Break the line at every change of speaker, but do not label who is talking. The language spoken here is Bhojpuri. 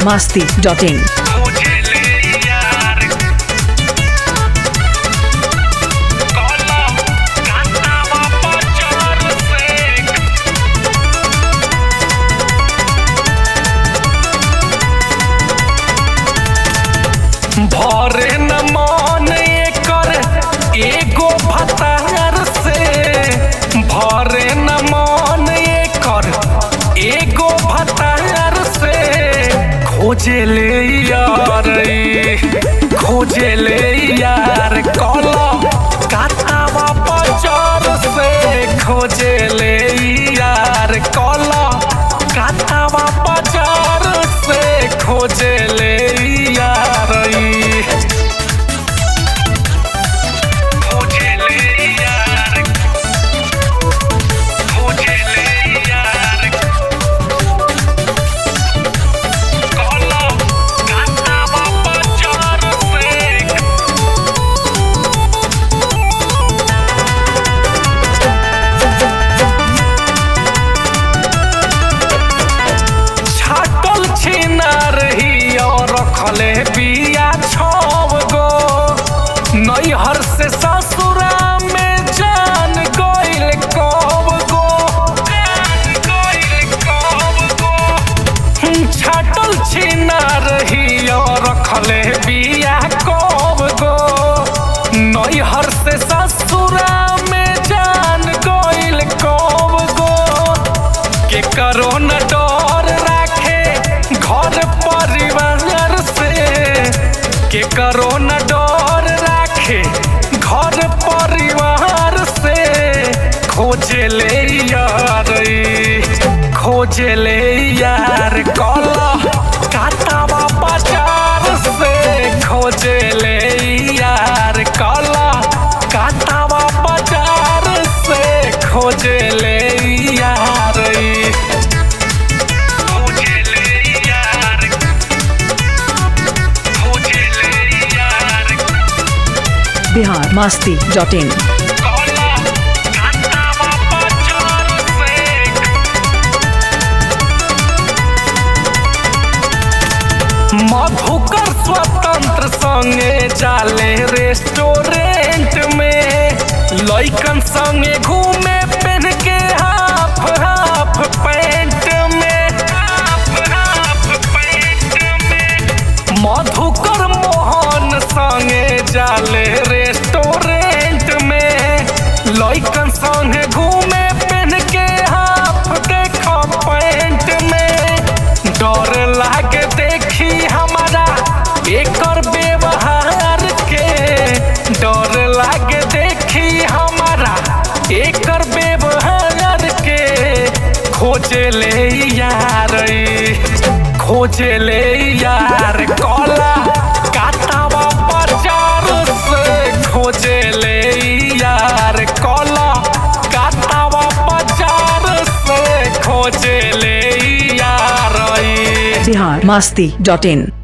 biharmasti.in
भरे न मन एकर एगो भतार से भरे न मन एकर एगो भतार से खोजे ले यार खोजे ले यार कल कातावा बाजार से खोजे ले यार कल कातावा बाजार से खोजे ले यार खोजे ले यार खोजे ले यार कल कातावा बाजार से छाटल छीना रही और रखले बिया छव गो नैहर से ससुरा में जान गइल कब गो जान गइल कब गो छाटल छीना रही और रखले बिया कब गो नैहर से ससुरा में जान गइल कब गो के करो न डर राखे घर परिवार से के करो न डर राखे घर परिवार से खोजे ले यार खोजे ले यार कल काटावा बाजार से खोजे ले यार कल काटावा बाजार से खोजे ले यार खोजे ले यार खोजे ले यार
biharmasti.in
कला काटावा बाजार से मधुकर स्वतंत्र संगे जाले रेस्टोरेंट में लइकन संगे घूमे पहन के हाफ हाफ पैंट में हाफ हाफ पैंट में मधुकर मोहन संगे जाले रेस्टोरेंट में लइकन संगे घूमे पहन के हाफ देखो पैंट में डर लागे देखी हमारा एकर व्यवहार के डर लागे देखी हमारा एकर व्यवहार के खोजे ले यार खोजे ले यार कला काटावा बाजार से खोजे ले यार कला काटावा बाजार से खोजे ले यार
biharmasti.in